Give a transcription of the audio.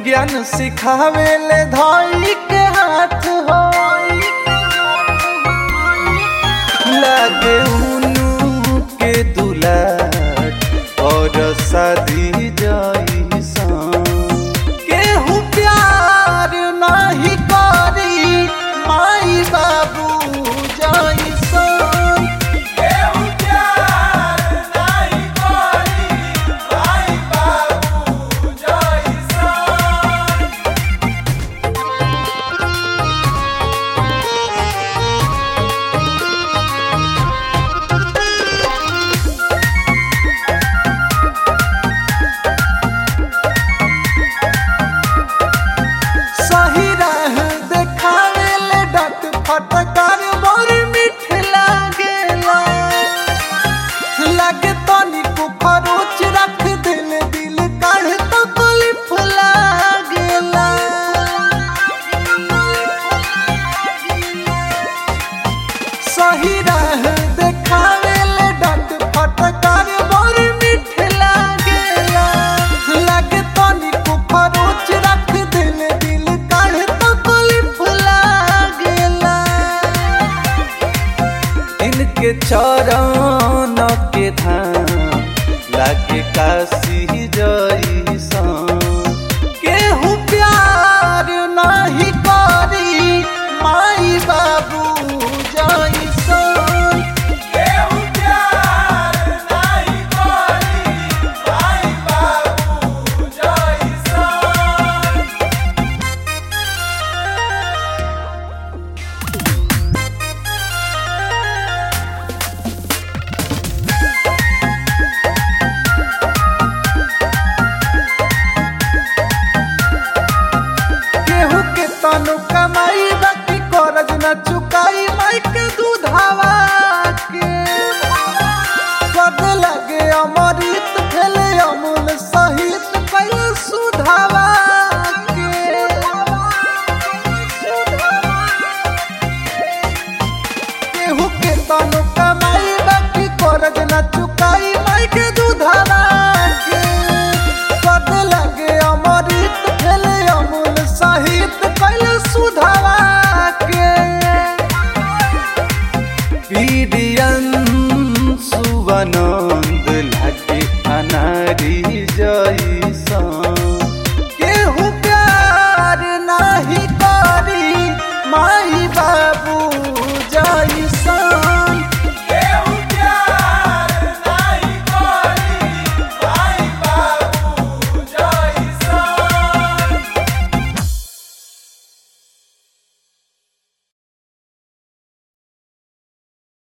ज्ञान सिखावे ले धाई के हाथ हो लगे उनु के दुलाट और शादी जाई सान केहू प्यार नाही करी माई बाबू जाई सान केहू प्यार नाही करी माई बाबू जाई सान सही राह देखावे ले डट फटकार बड़ मीठ लागेला लगे तनी को फरोच रख दिल दिल काढ़ तो कुलिफ लागेला सही राह देखावे ले डट फटकार बड़ मीठ लागेला लगे तनी को फरोच रख दिल दिल काढ़ तो कुलिफ लागेला इनके चरण के धाम लागे काशी जैसन केहू प्यार नहीं करी माई बाबू जैसन केहू प्यार नहीं करी माई बाबू जैसन केहू के तनु कमाई बाकी करज न चुकाई माई के दूधावा के पद लगे अमृत भेले अमूल सहित पहले सुधावा के केहू के तनु कमाई बाकी करज न चुकाई माई के दूधावा के पद लगे अमृत भेले अमूल सहित पहले सुधावा के पीडियन सुवनन